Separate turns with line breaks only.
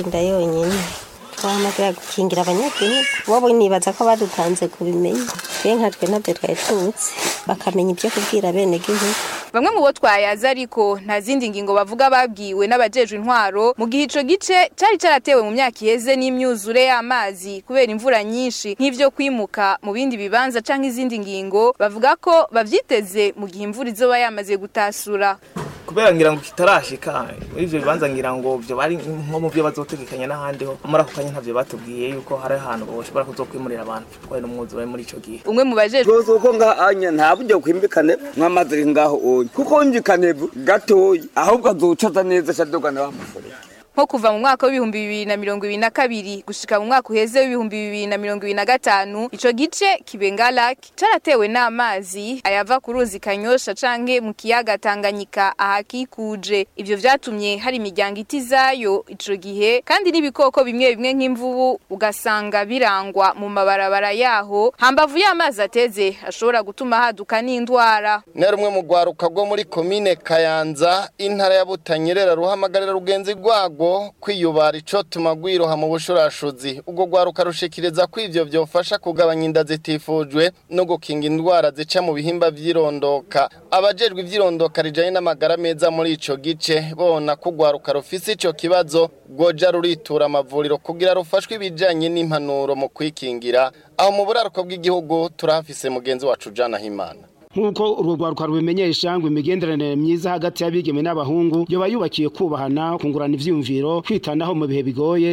kwirinda yonyine twahamagara gukingira abanyagihugu bobo nibaza ko badutanze kubimenya twe nka twe ntabyo twari tuzi bakamenya ibyo kubwira bene gihugu
bamwe mu bo twayaza ariko nta zindi ngingo bavuga babwiwe n'abajejwe intwaro mu gihe ico gice cari caratewe mu myaka iheze n'imyuzure y'amazi kubera imvura nyinshi nk'ivyo kwimuka mu bindi bibanza canke izindi ngingo bavuga ko bavyiteze mu gihe imvura izoba yamaze gutasura
kubera ngira ngo kitarashika muri ivyo bibanza ngira ngo vyo bari nko mu byo bazotegekanya n'ahandi ho muri ako kanya ntavyo batubwiye yuko hari ahantu boshobora kuzokwimurira abantu twari n'umwuzure muri ico gihe
umwe mu bajejwe
rwose uko ngahanya nta buryo kwimbikane mwamaze ngaho onye kuko wimvikane gatoyi ahubwo azocaza neza cadogana bamufurira
nko kuva mu mwaka w'ibihumbi bibiri na mirongo ibiri na kabiri gushika mu mwaka uheze w'ibihumbi bibiri na mirongo ibiri na gatanu ico gice kibenga lake caratewe n'amazi ayava ku ruzi kanyosha canke mu kiyaga tanganyika ahakikuje ivyo vyatumye hari imiryango itizayo ico gihe kandi n'ibikoko bimwe bimwe nk'imvubu ugasanga birangwa mu mabarabara yaho hambavu y'amazi ateze ashobora gutuma haduka n'indwara
ni rumwe mu rwaruka rwo muri komine kayanza intara ya butanyerera ruhamagarira rugenzi rwago kwiyubara ico tuma rwiroha mu bushurashuzi ubwo rwaruka rushikiriza ko ivyo vyofasha kugabanya inda zitifujwe no gukinga indwara zica mu bihimba vy'irondoka abajejwe ivy'irondoka rijanye n'amagara meza muri ico gice bona ko urwaruka rufise ico kibazo rwoja ruritura amavuriro kugira rufashwe ibijanye n'impanuro mu kwikingira aho mu buraruko bw'igihugu turahafise mugenzi wacu Jana Himana
nk'uko urwo rwaruka rubimenyesha ngo imigenderanire myiza hagati y'abigeme n'abahungu yoba yubakiye kubahana kungurana ivyiyumviro kwitanaho mu bihe bigoye